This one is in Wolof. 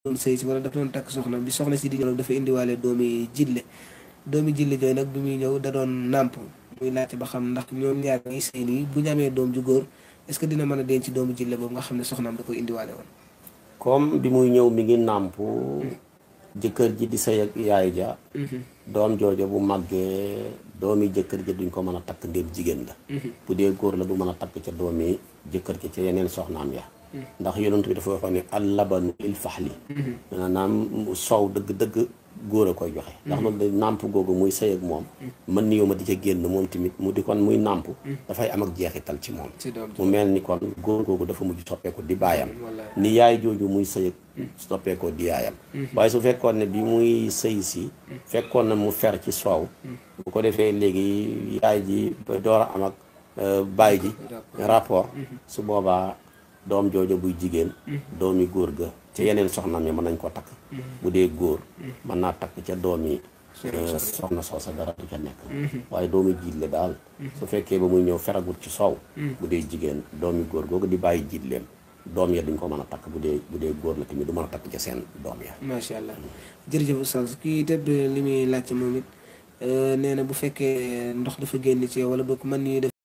doon sëy si wala dafa doon takk soxna bi soxna si di ñëw nag dafa indiwaale doomi jille doomi jille jooyu nag bi muy ñëw da doon nàmp muy laajte ba xam ndax ñoom ñaar ñi sëy nii bu ñu amee doom ju góor est-ce que dina mën a denc doomu jille boobu nga xam ne soxnaam da koy indiwaale woon comme bi muy ñëw mi ngi nàmp jëkkër ji di sëy ak yaay ja doom joojo bu màggee doomi jëkkër ji duñ ko mën a takk ndéem jigéen la bu dee góor la du mën a takk ca doomi jëkkër ji ca yeneen soxnaam ya ndax yonent bi dafa waxoon ne al labanu lil faxli maanaam soow dëgg-dëgg góor a koy joxe ndax loolu de nàmp googu muy sëy ak moom mën ni yow ma di ca génn moom tamit mu di kon muy nàmp dafay am ak jeexital ci moom mu mel ni kon góor googu dafa mujj soppeeku di baayam ni yaay jooju muy sëy ak soppeekoo di yaayam waaye su fekkoon ne bi muy sëy si fekkoon na mu fer ci soow bu ko defee léegi yaay ji door a am ak baay ji rapport su boobaa doom joojo buy jigéen doomi góor ga ca yeneen soxnaam yi mën nañ ko takk bu dee góor mën naa takk ca doomi soxna soosa dara du ca nekk waaye doomi jiitle daal su fekkee ba muy ñëw feragut ci soow bu dee jigéen doomi góor googu di bàyyi jiitleem doom ya duñ ko mën a takk bu dee bu dee góor la tamit du mën a takk ca seen doom ya macha allah jërëjëf oustaz kii tëdd li muy laajte moom it nee na bu fekkee ndox dafa génn ci yow wala boog mën ni